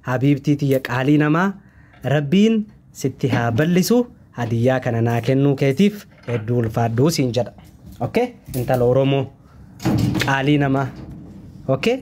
habiibtii tiyya qaalii namaa rabbiin sitti haa bal'isu hadiyyaa kana naa kennuu keetiif hedduu ulfaadhuu siin jedha okay intala oromoo qaalii namaa okay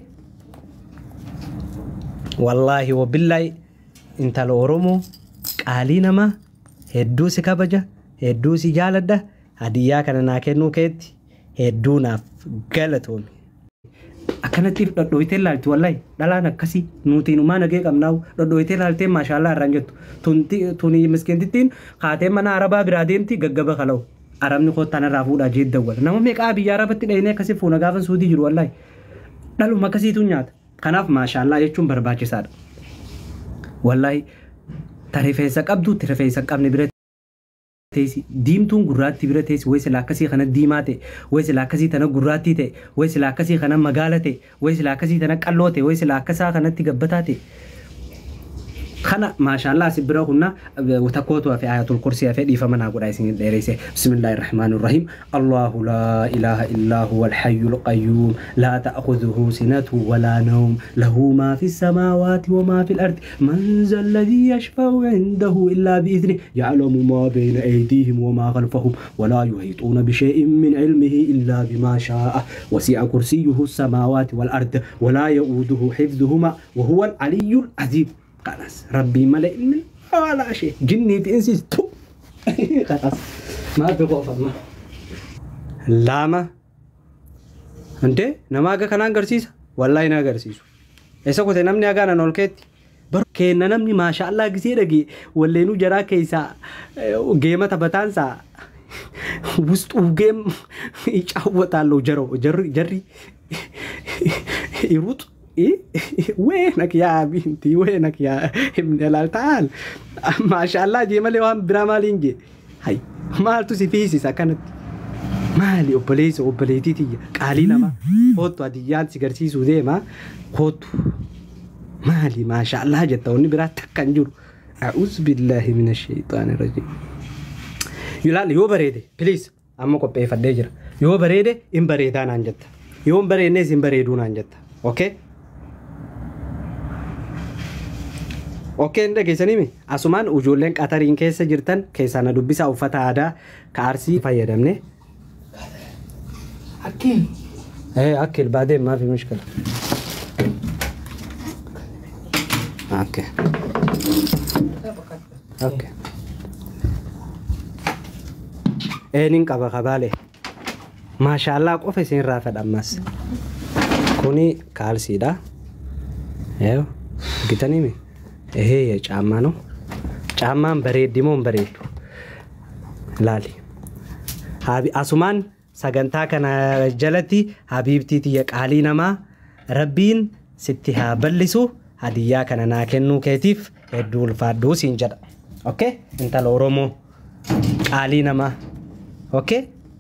wallaahi wabillaahi intala oromoo qaalii namaa hedduu si kabaja hedduu si jaaladha hadiyyaa kana naa kennuu keetti hedduu naaf galatoomi. Akkanatti dhodhooyitee ilaalti wallahi dhalaan akkasii nuti numaa nagee qabnaawu dhodhooyitee ilaaltee maashaallah irraan jettu tuni miskiintittiin kaatee mana arabaa biraa deemti gaggaba kala'u arabni kottaan irraa fuudhaa jeet dawwala nama meeqaa biyya arabatti dhayinee akkasii fuuna gaafa suutii jiru wallahi dhaluma akkasiitu nyaata kanaaf maashaallah jechuun barbaachisaadha wallahi ta rifeensa qabdu ti rifeensa qabne bira teessi diimtuun gurraatti bira teessi way sila akkasii kana diimaa ta'e way sila akkasii tana gurraattii ta'e way sila akkasii kana magaala ta'e way sila akkasii tana qalloo ta'e way sila akkasaa kanatti gabbataa ta'e kana maashaallah asi bira kunna takkootu hafe ayatul kursii hafe dhiifama naa godha isin dheereyse bismillaahi irrahmaani irrahiim allahu laa ilaaha illaa huwa alhayyu alqayyuum laa ta'khudhuhu sinatu walaa nawm lahu maa fi السماوات وما في الأرض من ذا الذي يشفع عنده إلا بإذنه يعلم ما بين أيديهم وما خلفهم ولا يحيطون بشيء من علمه إلا بما شاء وسع كرسيه السماوات والأرض ولا يؤوده حفظهما وهو العلي العظيم خلاص ربي ملئ من ولا شيء جني تنسيس تو خلاص ما بخوف ما لاما انت نماغا كان agarsiisa wallahi na agarsiisu isa kute namni agaanan ol keetti bar kenna namni maashaallah gisee dhage walleenuu jaraa keessaa geema taphataansaa ውስጡ ጌም ይጫወታለሁ ጀሮ ጀሪ ይሩጥ ወይነክ ያ ቢንቲ ወይነክ ያ ላልታል ማሻላ ጄመሌ ዋን ብራ ማሊን ጄ ሀይ ማልቱ ሲፊሲስ አከነት ማሊ ኦቦሌሰ ኦቦሌቲትየ ቃሊ ነማ ኮቱ አድያን ሲገርሲሱ ዴማ ኮቱ ማሊ ማሻላ ጀተውኒ ብራ ተከን ጅሩ አዑዝ ቢላሂ ምን ሸይጣን ረጂም ይላል yoo bareede ፕሊዝ amma qopheeffadhee jira yoo bareede in bareedaa naan jetta yoo hin bareednes hin bareeduu naan jetta okay Okkee hin dhageessanii asumaan ijoolleen qatariin keessa jirtan keessaa na dubbisaa uffata aadaa ka arsii fayyadamne. Akkiin. Eh akkil baadeen maafi mishkala. Okay. Okay. Eenin qaba kabaalee. Maashaallah qofa isin irraa fedhammas. Kuni kaalsiidha. Yoo bitanii mi? ይሄ የጫማ ነው። ጫማን በሬድሞን በሬዱ ላሊ አሱማን ሰገንታ ከነ ጀለቲ ሀቢብቲት የቃሊ ነማ ረቢን ስቲ ሀ በሊሱ ሀዲያ ከነ ና ከኑ ኬቲፍ ሄዱ ልፋዱ ሲንጀዳ ኦኬ እንተለ ኦሮሞ ቃሊ ነማ ኦኬ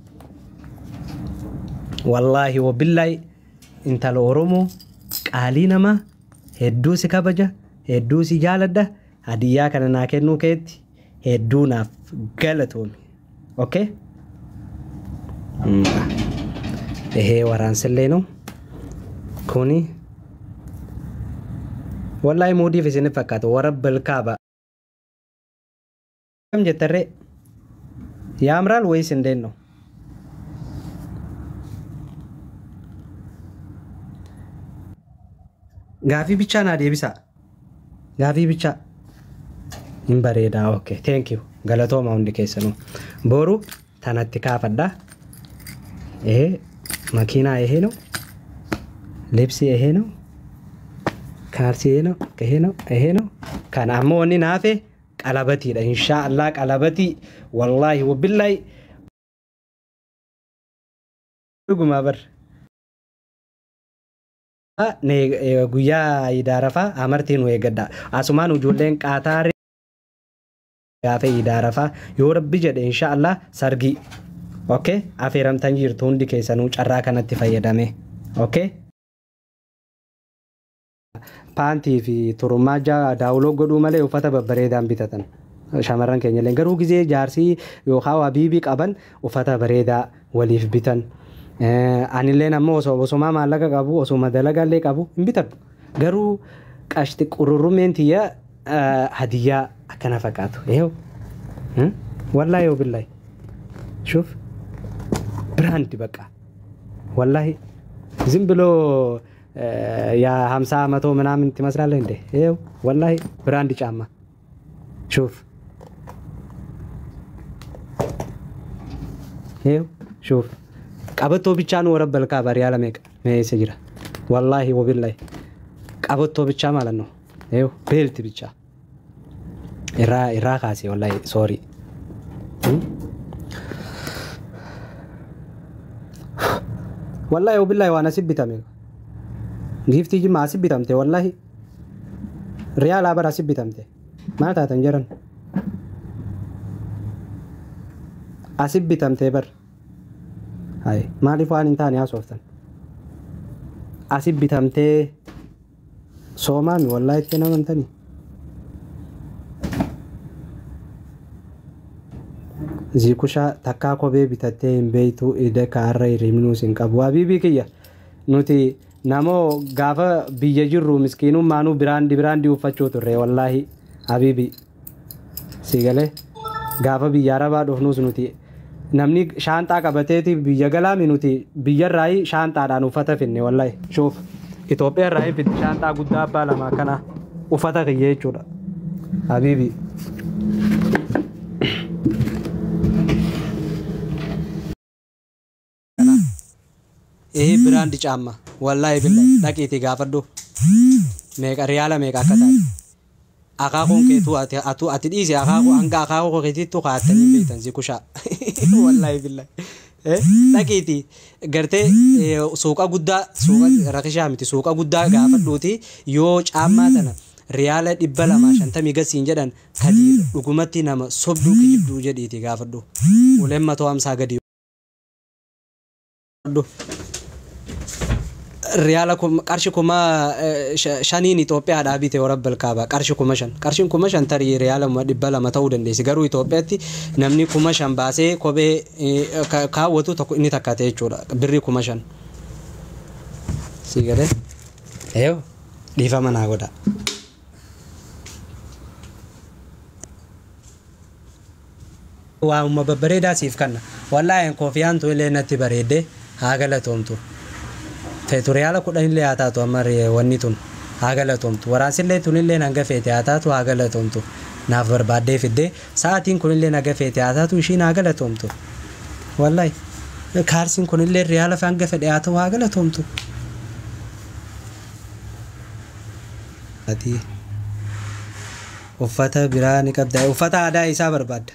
ወላሂ ወቢላይ እንተለ ኦሮሞ ቃሊ ነማ ሄዱ ሲከበጃ hedduu si jaaladha hadiyyaa kana naa kennuu keetti hedduu naaf galatoomi okay ይሄ ወራንስሌ ነው ኩኒ ወላይ ሙዲፍ isin fakkaata ወረበል ካባ ከም ጀተሬ ያምራል ወይስ እንዴት ነው ጋፊ ብቻ ና ዴቢሳ gaafii bicha hin bareedaa okay thank you galatooma hundi keessanuu boru tanatti kaafadha ይሄ መኪና ይሄ ነው ልብስ ይሄ ነው ካልሲ ይሄ ነው ይሄ ነው ይሄ ነው ከን አሞ ወኒ ናፌ ቀለበቲidha ኢንሻአላህ ቀለበቲ ወላሂ ወቢላይ ጉማ በር guyyaa idaarafaa amartiin wayii gadda asumaan ijoolleen qaataaree gaafee idaarafaa yoo rabbi jedhe inshaallah sargii okay affeeramtan jirtu hundi keessanuu carraa kanatti fayyadame okay paantii fi turummaa daawuloo godhuu malee uffata babbareedaan bitatan shamarran keenya illee garuu gizee jaarsii yookaan habiibii qaban uffata bareedaa waliif bitan. anilleen ammoo osoo osuma maallaqa qabu osuma dalagallee qabu hin bitadhu garuu qashti qururrummeen tiyya hadiyyaa akkana fakkaatu eewu wallaahi yoo billaahi shuuf ብራንድ በቃ ወላሂ ዝም ብሎ የሀምሳ መቶ ምናምን ትመስላለህ እንዴ? ይኸው ወላሂ ብራንድ ጫማ ሹፍ ይኸው ሹፍ ቀበቶ ብቻ ነው ወረበልካ በሪያ ለሜቅ ሜሴ ጅራ ወላሂ ወቢላይ ቀበቶ ብቻ ማለት ነው። ይኸው ቤልት ብቻ ኢራ ኢራ ካሴ ወላሂ ሶሪ wallahi wabillahi waan asii bitame giiftii jimma asii bitamte wallahi riyaalaa bara asii bitamte maal taatan jiran asii bitamte bar hay maaliif waan hin taane haasoftan asii bitamtee soomaami wallahi itti namantanii zikusha takkaa kophee bitattee hin beeytu ide kaarra hiriminus hin qabu habiibii kiyya nuti namoo gaafa biyya jirru miskiinummaanuu biraandi biraandii uffachuu turre wallaahi habiibii si galee gaafa biyya arabaa dhufnus nuti namni shaanxaa qabateeti biyya galaami nuti biyyarraayi shaanxaadhaan uffata finne wallaahi shuuf Itoophiyaarraayi fidde shaanxaa guddaa abbaa lama akkana uffata kiyya jechuudha habiibii. ይሄ ብራንድ ጫማ ወላሂ ብላይ dhaqiiti gaafadhu meeqa riyaala meeqa akka taate akaakuun keetu ati atu ati dhiise akaakuu hanga akaakuu keetiittu kaa'attanii beektan si kushaa wallaahi billaahi dhaqiiti gartee suuqa guddaa suuqa rakishaa miti suuqa guddaa gaafadhuuti yoo caammaa tana riyaala dhibba lamaa shantamii gasiin jedhan kadii dhugumatti nama sobduu kijibduu jedhiiti gaafadhu uleen matoo hamsaa gadi riyaala qarshi kuma shaniin Itoophiyaadhaa bite warabbal kaaba qarshi kuma shan qarshiin kuma shan tarii riyaala dhibba lama ta'uu dandeessi garuu Itoophiyaatti namni kuma shan baasee kophee kaawwatu tokko inni takka ta'e jechuudha birrii kuma shan si galee eeyo dhiifama naa godha. Waanuma babbareedaa siif kanna wallaahi koofiyaan tu illee natti bareedde haa galatoomtu. feetu riyaala kudhan illee haa taatu amma wanni tun haa galatoomtu waraansillee tun illee hanga feete haa taatu haa galatoomtu naaf barbaaddee fiddee sa'aatiin kun illee hanga feete haa taatu ishiin haa galatoomtu wallahi kaarsiin kun illee riyaala hanga fedhe haa ta'u haa galatoomtu. uffata biraa ni qabda uffata aadaa isaa barbaadda.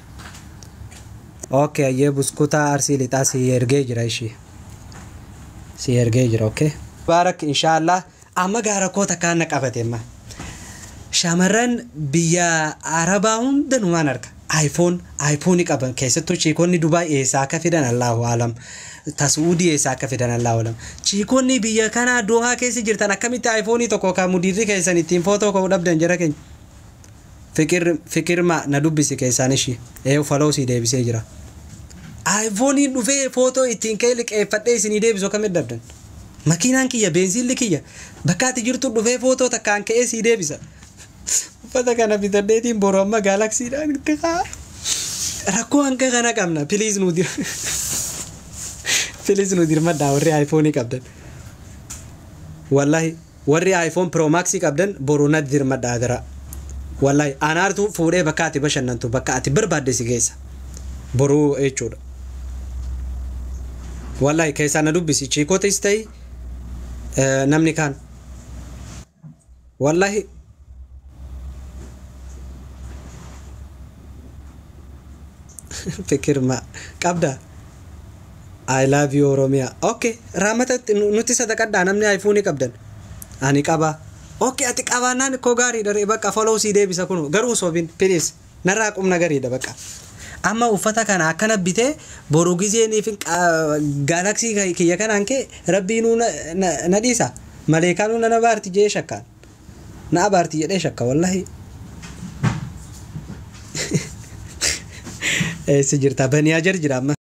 Okay, ayyee buskutaa arsii lixaa si ergee jira ishii. si ergee jira okay baarak inshaallah amma gaara koo takkaan na qabateemma shamarran biyya arabaa hundanumaan arga aayifoon aayifoonii qaban keessattuu chiikonni dubaay eessaa akka fidan allahu alam tasuudii eessaa akka fidan allahu alam chiikonni biyya kanaa doohaa keessa jirtan akkamitti aayifoonii tokko kan mudiirri keessan ittiin footoo ka'uu dhabdan jara keenya fikir fikirma na dubbisi keessaan ishii ee faloo sii deebisee jira. aayifooniin dhufee footoo ittiin ka'ee liqeeffadhee isinii deebisu akkamitti dabdan makiinaan kiyya beensiilli kiyya bakka ati jirtu dhufee footoo takkaan ka'ee sii deebisa uffata kana bitadheetiin boru amma gaalaksiidhaan itti kaa rakkoo hanga kana qabna piliis nu dir piliis nu dirmadhaa warri aayifoonii qabdan wallahi warri aayifoon piroomaksii qabdan boru natti dirmadhaa dara wallahi anaartu fuudhee bakka ati bashannantu bakka ati barbaadde si geessa boruu jechuudha. wallahi keessaa na dubbisi chiikootis ta'e namni kaan wallahi fikirma qabda I love you Oromiyaa okay raamata nuti sadaqadhaa namni aayifoonii qabdan ani qaba okay ati qabaannaan koo gaariidha bakka follow sii deebisa kun garuu soobin please narraa qubna gariidha bakka. amma uffata kana akkana bitee boru gizeeniif gaalaksii kiyya kanaan kee rabbiinuu na dhiisa maleekaanuu na abaarti jee shakkaan na abaarti jedhee shakka wallahi eessa jirta baniyaa jar jira amma